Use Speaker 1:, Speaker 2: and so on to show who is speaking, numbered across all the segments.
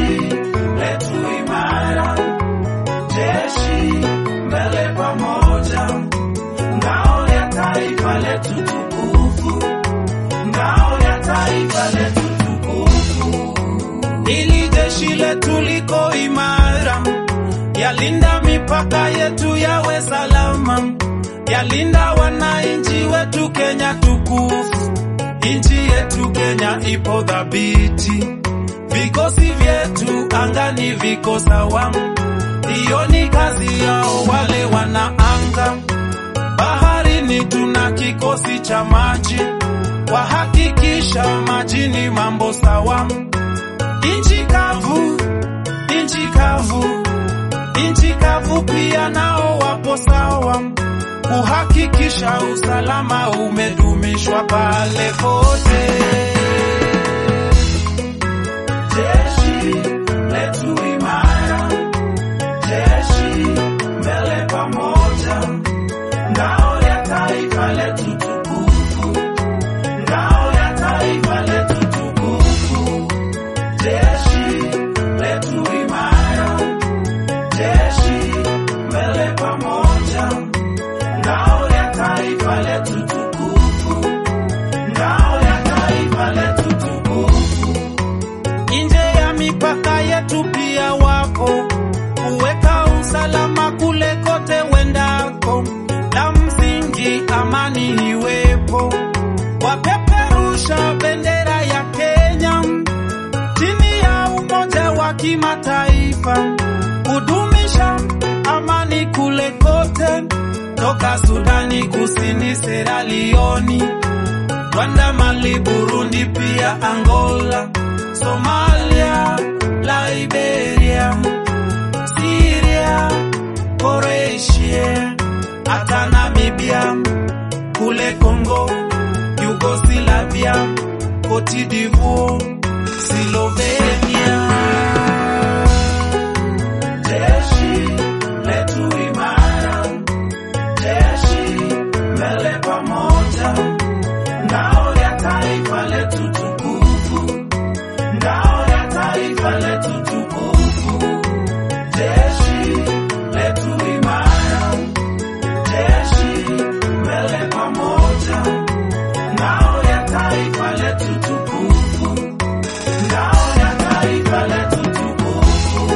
Speaker 1: letu imara, jeshi mbele pamoja, ngao ya taifa letu tukufu, ngao ya taifa letu tukufu. Ili jeshi letu liko imara, yalinda mipaka yetu yawe salama, yalinda wananchi wetu Kenya tukufu. Nchi yetu Kenya ipo dhabiti, vikosi vyetu angani viko sawa. Hiyo ni kazi yao wale wanaanga. Baharini tuna kikosi cha maji, wahakikisha majini mambo sawa. Nchi kavu, nchi kavu, nchi kavu pia nao wapo sawa, kuhakikisha usalama umedumishwa pale pote. Jeshi letu imara, jeshi mbele pamoja, ngao ya taifa letu tukufu, ngao ya taifa letu tukufu. Jeshi letu imara, jeshi mbele pamoja, ngao ya taifa letu tukufu, ngao ya taifa letu tukufu. Nje ya mipaka yetu pia wapo kuweka usalama kule kote wendako, la msingi amani iwepo, wapeperusha bendera ya Kenya chini ya umoja wa kimataifa kudumisha amani kule kote, toka Sudani Kusini, Sierra Leone, Rwanda, Mali, Burundi, pia Angola, Somalia, Liberia, Syria, Croatia, hata Namibia, kule Congo, Yugoslavia, Cote d'Ivoire, Slovenia. Jeshi letu imara, jeshi mbele pamoja, ngao ya taifa letu tukufu, ngao ya taifa letu tukufu. Jeshi letu imara, jeshi mbele pamoja, ngao ya taifa letu tukufu, ngao ya taifa letu tukufu.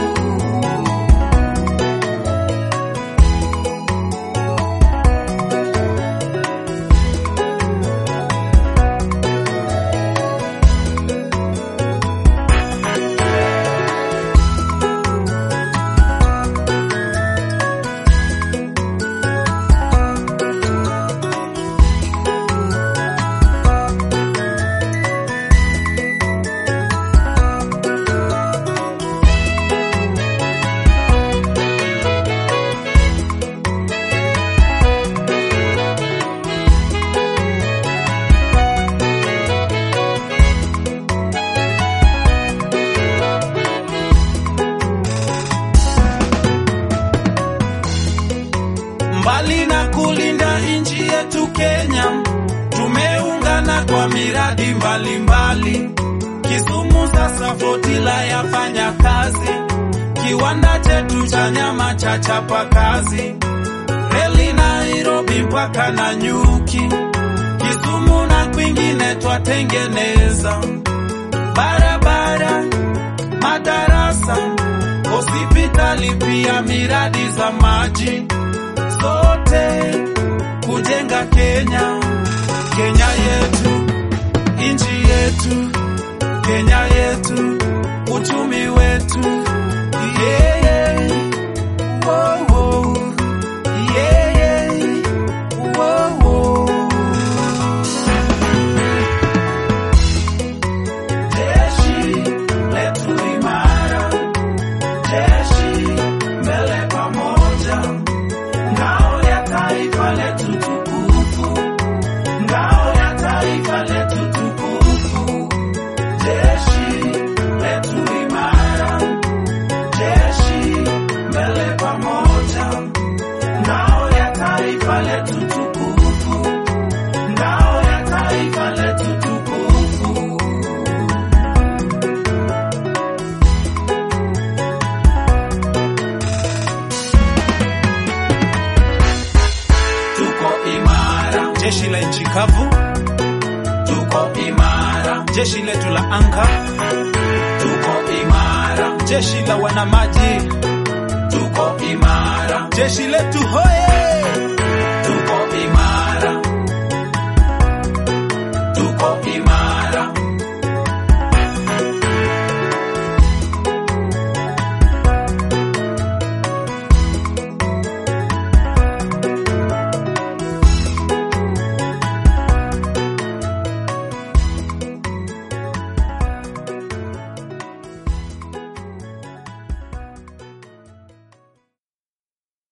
Speaker 1: Mbali na kulinda nchi yetu Kenya, tumeungana kwa miradi mbalimbali. Kisumu sasa Flotilla yafanya kazi, kiwanda chetu cha nyama cha chapa kazi, reli Nairobi mpaka na Nyuki, Kisumu na kwingine twatengeneza barabara, madarasa, hospitali, pia miradi za maji zote kujenga Kenya, Kenya yetu, nchi yetu, Kenya yetu, uchumi wetu. Yeah, yeah. Whoa, whoa. Yeah, yeah. Whoa, whoa. Jeshi letu imara, jeshi mbele pamoja, ngao ya taifa letu tukufu, ngao ya taifa letu tukufu. Jeshi letu imara, jeshi mbele pamoja, ngao ya taifa letu tukufu, ngao ya taifa letu tukufu.
Speaker 2: jeshi la nchi kavu,
Speaker 1: tuko imara,
Speaker 2: jeshi letu la anga,
Speaker 1: tuko imara,
Speaker 2: jeshi la wanamaji,
Speaker 1: tuko imara,
Speaker 2: jeshi letu hoye!